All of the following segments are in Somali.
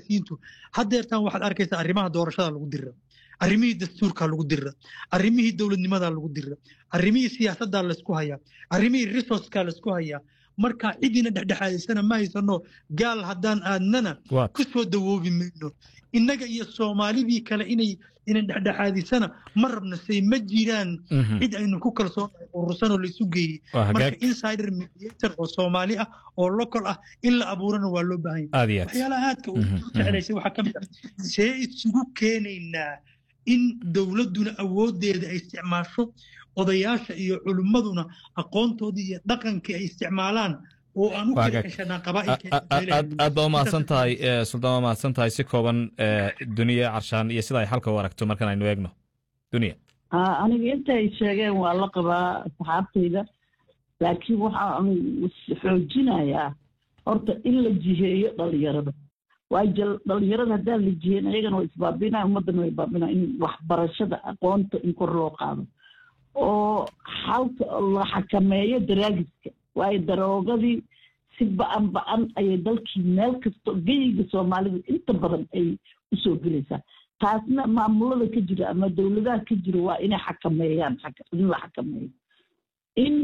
siyaasiyiintu haddeertaan waxaad arkaysaa arrimaha doorashada lagu dira arrimihii dastuurka lagu dira arrimihii dowladnimada lagu dira arrimihii siyaasadda laysku hayaa arrimihii resourceka laysku hayaa marka cidiina dhexdhexaadaysana ma haysano gaal haddaan aadnana ku soo dawoobi mayno innaga iyo soomaalidii kale inay inan dhexdhexaadisana ma rabno say ma jiraan cid aynu ku kalsoonahay urursanoo laysu geeyey marka insider mediator oo soomaali ah oo local ah in la abuurana waa loo baahan yahay waxyaalaha aadka uu jeclaysay waxaa ka mid ah see isugu keenaynaa in dowladduna awooddeeda ay isticmaasho odayaasha iyo culimmaduna aqoontoodii iyo dhaqankii ay isticmaalaan oo aan u kala ceshanaa aad baa umahadsan tahay suldaan waa mahadsan tahay si kooban duniya carshaan iyo sida ay xalka u aragto markan aynu eegno duniya aniga inta ay sheegeen waa la qabaa saxaabtayda laakiin waxaan xoojinayaa horta in la jiheeyo dhalinyarada waayo dhalinyarada haddaan la jiheyn ayagana waa isbaabinaya ummaddana waa isbaabinaya in waxbarashada aqoonta in kor loo qaado oo xalka la xakameeyo daraagiska waayo daroogadii si ba-an ba-an ayay dalkii meel kasto geyiga soomaalida inta badan ay usoo gelaysaa taasna maamulada ka jira ama dowladaha ka jira waa inay xakameeyaan in la xakameeyo in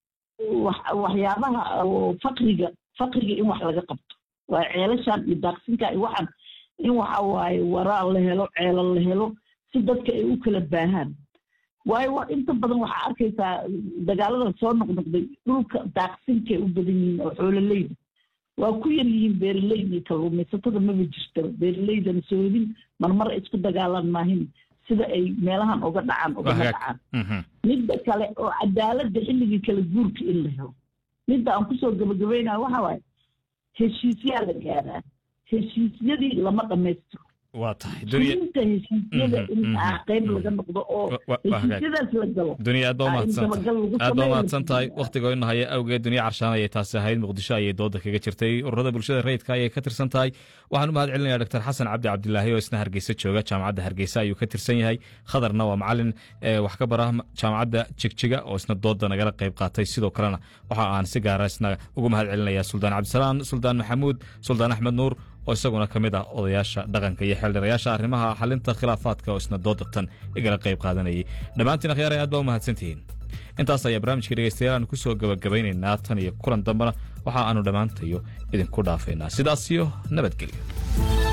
waxyaabaha fakriga fakriga in wax laga qabto waayo ceelashan iyo daaqsinka iyo waxaan in waxa waaye waraal la helo ceelal la helo si dadka ay u kala baahaan waayo waa inta badan waxaa arkaysaa dagaalada soo noqnoqday dhulka daaqsinkay u badan yihiin oo xoololeyda waa ku yar yihiin beeraleyda iyo kalluumaysatada maba jirtaba beeraleydana soodin marmar ay isku dagaalaan maahin sida ay meelahan uga dhacaan ugama dhacaan midda kale oo cadaaladda xilligii kala guurka in la helo midda aan kusoo gabagabaynayo waxa waaye heshiisyaa la gaaraa heshiisyadii lama dhammaystiro waa tahay fulinta heshiisyada in qayb laga noqdo oo heshiisyadaas la galo duniya aad baa umahadsantahay aad baa umahadsan tahay wakhtiga ina haya awgeed duniya carshaan ayay taasi ahayd muqdisho ayay dooda kaga jirtay ururada bulshada rayidka ayay ka tirsan tahay waxaan u mahad celinaya dr xasan cabdi cabdilaahi oo isna hargeysa jooga jaamacadda hargeysa ayuu ka tirsan yahay khadarna waa macalin wax ka bara jaamacadda jigjiga oo isna dooda nagala qayb qaatay sidoo kalena waxa aan si gaara isna ugu mahad celinaya suldaan cabdisalaan suldaan maxamuud suldaan axmed nuur oo isaguna ka mid ah odayaasha dhaqanka iyo xeeldhirayaasha arrimaha xalinta khilaafaadka oo isna doodatan igala qayb qaadanayay dhammaantiin akhyaaraya aad baa u mahadsantihiin intaas ayaa barnaamijkii dhegeystayaal aanu ku soo gabagabaynaynaa tan iyo kulan dambena waxa aanu dhammaantayo idinku dhaafaynaa sidaas iyo nabadgelyo